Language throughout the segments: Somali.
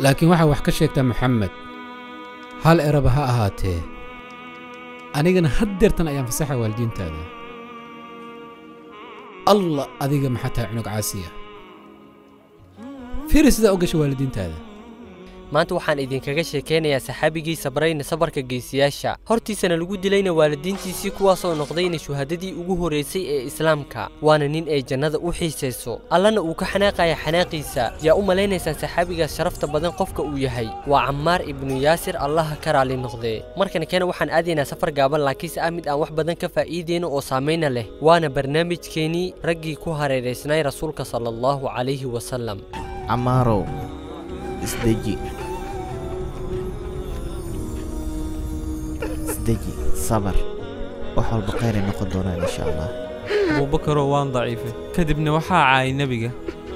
laakiin waxaa wax ka sheegtaa maxamed hal eraba ha ahaatee anigana haddeertan ayaan fasaxa waalidiintaada allah adiga maxaa tahay cunug caasiya fiiri sidaa u gasha waalidiintaada maanta waxaan idinkaga sheekaynayaa saxaabigii sabrayna sabarka geesiyaasha hortiisana lagu dilayna waalidiintiisii kuwaasoo noqdayna shuhadadii ugu horraysay ee islaamka waana nin ay jannada u xiisayso allana uu ka xanaaqaya xanaaqiisa yaa u malaynaysaan saxaabigaas sharafta badan qofka uu yahay waa cammaar ibnu yaasir allaha ka raali noqdee markana keena waxaan aadaynaa safar gaaban laakiinse ah mid aan wax badan ka faa'iideyno oo saamayna leh waana barnaamijkeenii raggii ku hareeraysnay rasuulka sala allahu calayhi wasalam camaarow isdeji isdeji sabar wax walba khayray noqon doonaan insha allah abuubakaroo waan daciifay kadibna waxaa caayay nebiga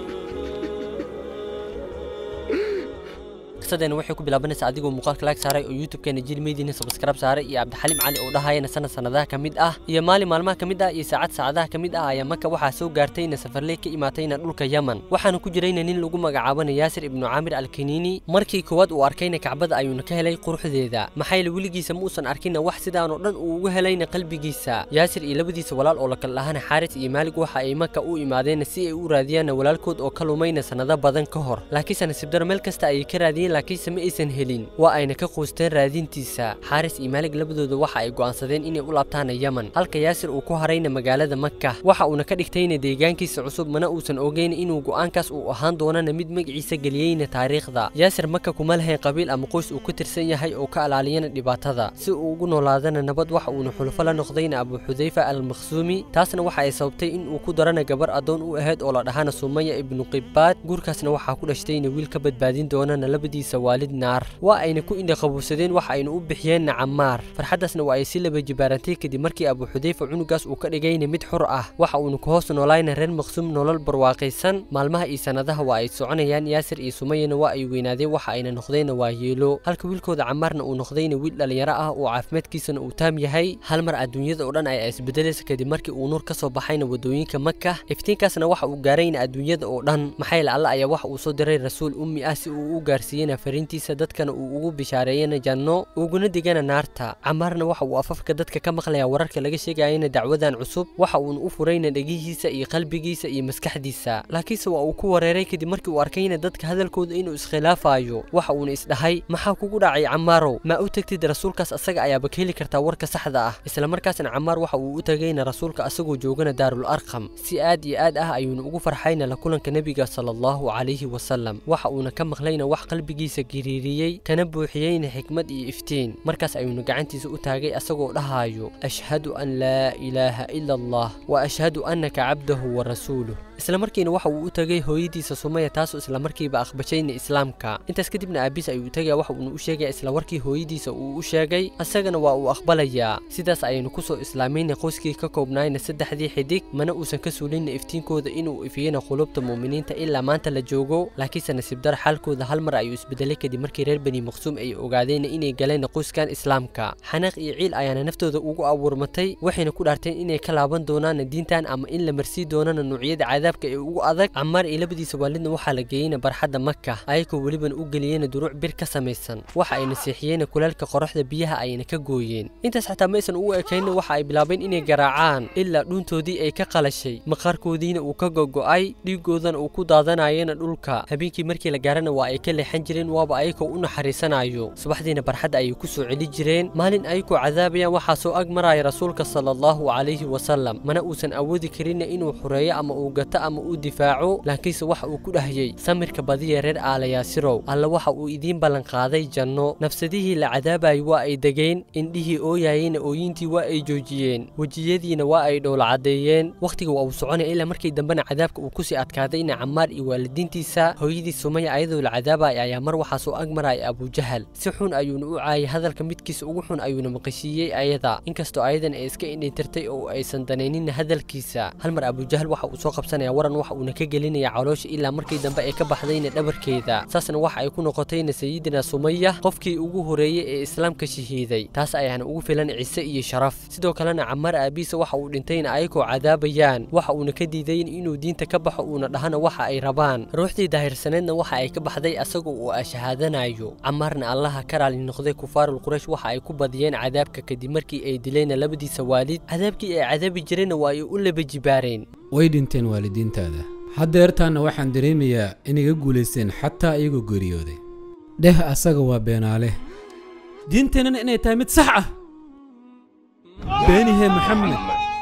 qisadeena waxay ku bilaabanaysaa adigoo muuqaalka laag saaray oo youtube-keena jilmeediina subscribe saaray iyo cabdixaliim cali oo dhahayana sanad sanadaha ka mid ah iyo maalin maalmaha ka mid ah iyo saacad saacadaha ka mid ah ayaa maka waxaa soo gaartayna safarley ka imaatayna dhulka yaman waxaana ku jirayna nin lagu magacaabana yaasir ibnu caamir alkiniini markii koowaad uu arkayna kacbada ayuuna ka helay quruxdeeda maxayla weligiisa ma uusan arkinna wax sidaanoo dhan uu uga helayna qalbigiisa yaasir iyo labadiisa walaal oo la kala dhahana xaaris iyo maalig waxa ay maka u imaadeenna si ay u raadiyaanna walaalkood oo ka lumayna sannado badan ka hor laakiinse nasiibdaro meel kasta ayay ka raadiyeen laakiinse ma aysan helin waa ayna ka quusteen raadintiisa xaaris iyo maalig labadooda waxa ay go'aansadeen inay u laabtaana yaman halka yaasir uu ku harayna magaalada maka waxa uuna ka dhigtayna deegaankiisa cusub mana uusan ogeyn inuu go'aankaas uu ahaan doonana mid magaciisa geliyeyna taariikhda yaasir maka kuma lahayn qabiil ama qoys uu ka tirsan yahay oo ka alaaliyana dhibaatada si uu ugu noolaadana nabad waxa uuna xulufo la noqdayna abu xudayfa almakhsuumi taasna waxa ay sababtay in uu ku darana gabar addoon u ahayd oo la dhahana sumaya ibnu qibbaad guurkaasna waxaa ku dhashtayna wiil ka badbaadin doonana labadiisa waalid naar waa ayna ku indhaqabuusadeen waxa ayna u bixiyeenna cammaar farxaddaasna waa ay si laba jibaarantay kadib markii abu xudayfa cunugaas uu ka dhigayna mid xur ah waxa uuna ku hoos noolayna reer maqsuum nolol barwaaqaysan maalmaha iyo sannadaha waa ay soconayaan yaasir iyo sumayana waa ay weynaadeen waxa ayna noqdeenna waa yeelo halka wiilkooda cammaarna uu noqdayna wiil dhallinyaro ah oo caafimaadkiisana uu taam yahay hal mar adduunyada oo dhan ay isbedelaysa kadib markii uu nuur ka soo baxayna waddooyinka maka iftiinkaasna waxa uu gaarayna adduunyada oo dhan maxayla alla ayaa waxa uu soo diray rasuul ummi ah si uu u gaarsiiyena fariintiisa dadkana uu ugu bishaareeyana janno uguna digana naarta camaarna waxa uu afafka dadka ka maqlayaa wararka laga sheegayana dacwadan cusub waxa uuna u furayna dhegihiisa iyo qalbigiisa iyo maskaxdiisa laakiinse waa uu ku wareeray kadib markii uu arkayna dadka hadalkooda inuu iskhilaafayo waxa uuna isdhahay maxaa kugu dhacay camaarow ma u tegtid rasuulkaas asaga ayaaba ka heli kartaa warka saxda ah isla markaasna camaar waxa uu u tagayna rasuulka asagoo joogana daarul arqam si aad iyo aad ah ayuuna ugu farxayna la kulanka nebiga sala allahu calayhi wasalam waxa uuna ka maqlayna wax qalbigiisa giriiriyey kana buuxiyeyna xikmad iyo iftiin markaas ayuuna gacantiisa u taagay asagoo dhahaayo ashhadu an laa ilaaha ila allah wa ashhadu annaka cabdahu wa rasuuluh isla markiina waxa uu u tagay hooyadiisa sumaya taasoo isla markiiba aqbashayna islaamka intaas kadibna aabiis ayuu tagaya waxa uuna u sheegaya isla warkii hooyadiisa uu u sheegay asagana waa uu aqbalayaa sidaas ayaynu kusoo islaamayna qoyskii ka koobnaayna saddexdii xidig mana uusan ka suulinna iftiinkooda inuu ifiyena qulubta muuminiinta ilaa maanta la joogo laakiinse nasiibdar xaalkooda hal mar ayuu isbedelay kadib markii reer bani maqsuum ay ogaadeen inay galeen qoyskan islaamka xanaaq iyo ciil ayaana naftooda ugu abuurmatay waxayna ku dhaarteen inay ka laaban doonaan diintan ama in la marsii doonana nuucyada cadaabka ee ugu adag camaar iyo labadiisa waalidna waxaa la geeyeyna barxadda maka ayagoo welibana u geliyeyna duruuc bir ka samaysan waxa ay nasiixiyeyna kulaalka qoraxda biyaha ayna ka gooyeen intaas xataa ma aysan ugu ekaynna waxa ay bilaabeen inay garaacaan ilaa dhuuntoodii ay ka qalashay maqaarkoodiina uu ka gogo'ay dhiigoodana uu ku daadanayena dhulka habeenkii markii la gaarana waa ay ka leexan jireen waaba ayagoo u naxariisanayo subaxdiina barxadda ayay ku soo celi jireen maalin ayagoo cadaabayaan waxaa soo ag maraya rasuulka sala allahu calayhi wasalam mana uusan awoodi karinna inuu xureeyo ama uu gato ama uu difaaco laakiinse waxa uu ku dhahayey samirka badiya reer aalayaasirow alla waxa uu idiin ballanqaaday janno nafsadihii la cadaabayay waa ay degeen indhihii ooyayeyna ooyintii waa ay joojiyeen wejiyadiina waa ay dhowla caddeeyeen wakhtiga waa uu soconaya ilaa markii dambena cadaabka uu kusii adkaadayna camaar iyo waalidiintiisa hooyadii sumaya ayadoo la cadaabaya ayaa mar waxaa soo ag maraya abujahal si xun ayuuna u caayay hadalka midkiisa ugu xun ayuuna maqashiiyey ayada inkastoo ayadan ay iska indhitirtay oo aysan danaynin hadalkiisa hal mar abujahal waxa uu soo qabsanaya qaadanaya waran waxa uuna ka gelinaya caloosha ilaa markii dambe ay ka baxdayna dhabarkeeda saasna waxa ay ku noqotayna sayidina sumaya qofkii ugu horeeyey ee islaamka shahiiday taas ayaana ugu filan cise iyo sharaf sidoo kalena camaar aabiisa waxa uu dhintayna ayagoo cadaabayaan waxa uuna ka diidayn inuu diinta ka baxo uuna dhahana waxa ay rabaan ruuxdii daahirsaneedna waxa ay ka baxday asagoo uu ashahaadanayo camaarna allaha ka raali noqday kufaarul quraysh waxa ay ku badiyeen cadaabka kadib markii ay dilayna labadiisa waalid cadaabkii ay cadaabi jireenna waa ay u laba jibaareen way dhinteen waalidiintaada haddeertaanna waxaan dareemayaa inay ga guulaysteen xataa iyagoo geeriyooday dheh asaga waa beenaale diinteennana inay tahay mid sax ah beenihee maxamed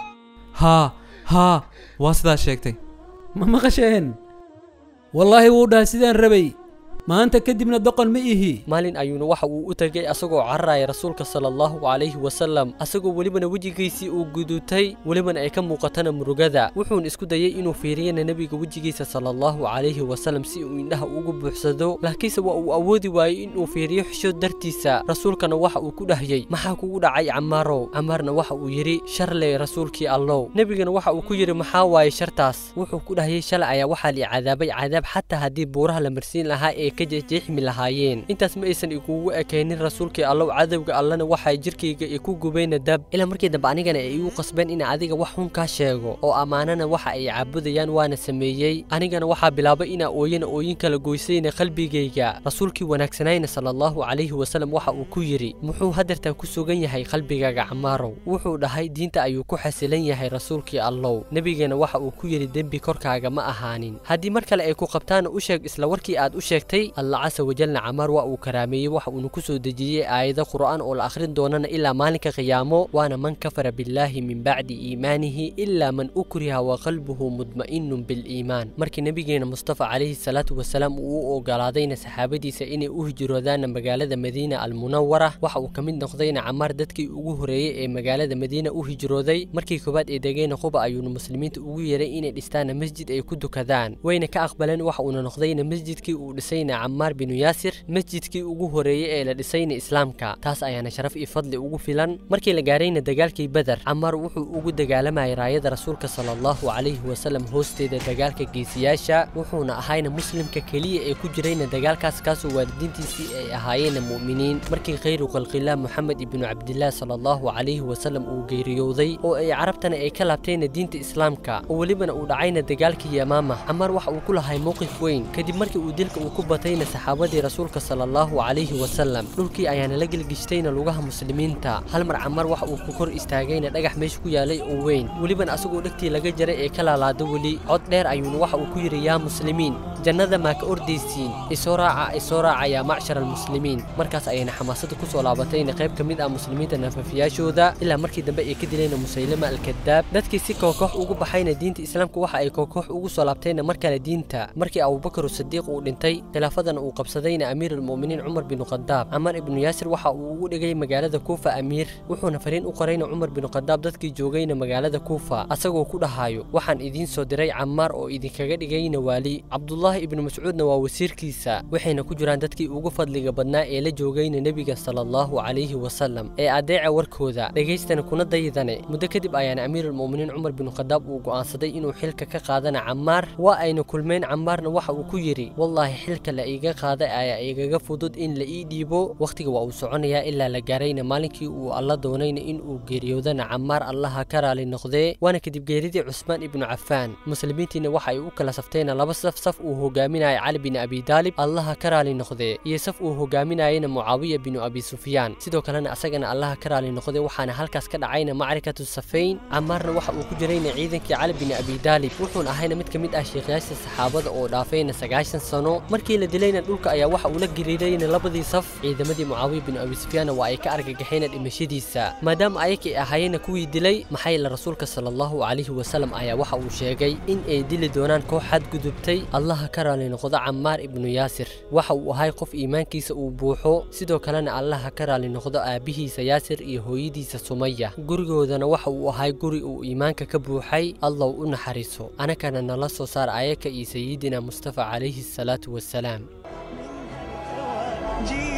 haa haa waa sidaa sheegtay ma maqasheen wallaahi wuu dhahay sidaan rabay maanta kadibna doqon ma ihi maalin ayuuna waxa uu u tegay asagoo cararaya rasuulka sala allahu calayhi wasalam asagoo welibana wejigiisii uu gudutay welibana ay ka muuqatana murugada wuxuuna isku dayay inuu fiiriyana nebiga wejigiisa sala allahu calayhi wasalam si uu indhaha ugu buuxsado laakiinse waa uu awoodi waayey inuu fiiriyo xishood dartiisa rasuulkana waxa uu ku dhahyey maxaa kugu dhacay camaarow camaarna waxa uu yidhi sharley rasuulkii allow nebigana waxa uu ku yidhi maxaa waaye shartaas wuxuu ku dhahyey shalay ayaa waxaa lii cadaabay cadaab xataa haddii buuraha la marsiin lahaa ee ka jeexjeexmi lahaayeen intaas ma aysan igugu ekaynin rasuulkii allow cadowga allana waxay jirkayga i ku gubeyna dab ilaa markii dambe anigana ay igu qasbeen in adiga wax xun kaa sheego oo ammaanana waxa ay caabudayaan waana sameeyey anigana waxaa bilaabay inaa ooyana ooyin kala goysayna qalbigayga rasuulkii wanaagsanayna sala allahu calayhi wasalam waxa uu ku yidhi muxuu hadeertan ku sugan yahay qalbigaaga camaarow wuxuu dhahay diinta ayuu ku xasilan yahay rasuulkii allow nebigeena waxa uu ku yidhi dembi korkaaga ma ahaanin haddii mar kale ay ku qabtaana u sheeg isla warkii aad u sheegtay allah casa wajalna camaar waa uu karaameeyey waxa uuna ku soo dejiyey aayado qur'aan oo la akhrin doonana ilaa maalinka qiyaamo waana man kafara billaahi min bacdi iimaanihi ilaa man ukriha wa qalbuhu mudma'inun biliimaan markii nebigeena mustafa calayhi salaatu wasalaam uu u ogolaadayna saxaabadiisa inay u hijroodaana magaalada madiina almunawara waxa uu ka mid noqdayna camaar dadkii ugu horeeyey ee magaalada madiina u hijrooday markii koowaad ee degayna quba ayuuna muslimiinta ugu yeeray inay dhistaana masjid ay ku dukadaan wayna ka aqbaleen waxa uuna noqdayna masjidkii uu dhisayna camaar binu yaasir masjidkii ugu horeeyey ee la dhisayna islaamka taas ayaana sharaf iyo fadli ugu filan markii la gaarayna dagaalkii beder camaar wuxuu ugu dagaalamayay raayada rasuulka sala allahu calayhi wasalam hoosteeda dagaalka geesiyaasha wuxuuna ahayna muslimka keliya ee ku jirayna dagaalkaas kaasoo waalidiintiisii ay ahaayeenna mu'miniin markii khayru khalqillaah moxamed ibnu cabdillaah sala allahu calayhi wasalam uu geeriyooday oo ay carabtana ay ka laabtayna diinta islaamka oo welibana uu dhacayna dagaalkii yamaama camaar waxa uu ku lahay mowqif weyn kadib markii uu dilka uu ku batayna saxaabadii rasuulka sala allahu calayhi wasalam dhulkii ayaana la gelgishtayna lugaha muslimiinta hal mar camar waxa uu ku kor istaagayna dhagax meesha ku yaalay oo weyn welibana asagoo dhegtii laga jaray ee ka laalaada weli cod dheer ayuuna waxa uu ku yidhi yaa muslimiin jannada maa ka ordaysiin isoo raaca isoo raaca yaa macshar almuslimiin markaas ayayna xamaasada ku soo laabatayna qayb ka mid ah muslimiinta naafafiyaashooda ilaa markii dambe ay ka dilayna musaylama alkadaab dadkii si kookox ugu baxayna diinta islaamka waxa ay kookox ugu soo laabtayna mar kale diinta markii abubakar sadiiq uu dhintay khilaafadana uu qabsadayna amiir almu'miniin cumar binu khadaab camar ibnu yaasir waxa uu ugu dhigay magaalada kuufa amiir wuxuuna fariin u qorayna cumar binu khadaab dadkii joogayna magaalada kuufa asagoo ku dhahayo waxaan idiin soo diray camaar oo idinkaga dhigayna waali cabdulaahi ibnu mascuudna waa wasiirkiisa waxayna ku jiraan dadkii ugu fadliga badnaa ee la joogayna nebiga sala allahu calayhi wasalam ee adeeca warkooda dhegaystana kuna dayidane muddo kadib ayaana amiirulmu'miniin cumar binu khadaab uu go'aansaday inuu xilka ka qaadana camaar waa ayna kulmeen camaarna waxa uu ku yidhi wallaahi xilka la iiga qaaday ayaa igaga fudud in la ii dhiibo wakhtiga waa uu soconayaa ilaa la gaarayna maalinkii uu alla doonayna in uu geeriyoodana camaar allaha ka raali noqdee waana kadib geeridii cusmaan ibnu cafaan muslimiintiina waxa ay u kala saftayna laba saf saf uu hogaaminaya cali bin abi daalib allaha ka raali noqdee iyo saf uu hogaaminayana mucaawiya binu abi sufyaan sidoo kalena asagana allaha ka raali noqdee waxaana halkaas ka dhacayna macrikatu safayn camaarna waxa uu ku jirayna ciidankii cali bin abi daalib wuxuuna ahayna mid ka mid ah sheekhayaasha saxaabada oo dhaafayna sagaashan sano markii la dilayna dhulka ayaa waxa uu la gariirayna labadii saf ciidamadii mucaawiya bin abi sufyaanna waa ay ka argagaxayna dhimashadiisa maadaama ayakay ahaayena kuwii dilay maxay la rasuulka sala allahu calayhi wasalam ayaa waxa uu sheegay in ay dili doonaan koox xadgudubtay allaha ka raali noqdo camaar ibnu yaasir waxa uu ahay qof iimaankiisa uu buuxo sidoo kalena allaha ka raali noqdo aabbihiisa yaasir iyo hooyadiisa sumaya gurigoodana waxa uu ahay guri uu iimaanka ka buuxay allow u naxariiso anakana nala soo saar ayaka iyo sayidina mustafa calayhi asalaatu wassalaam ji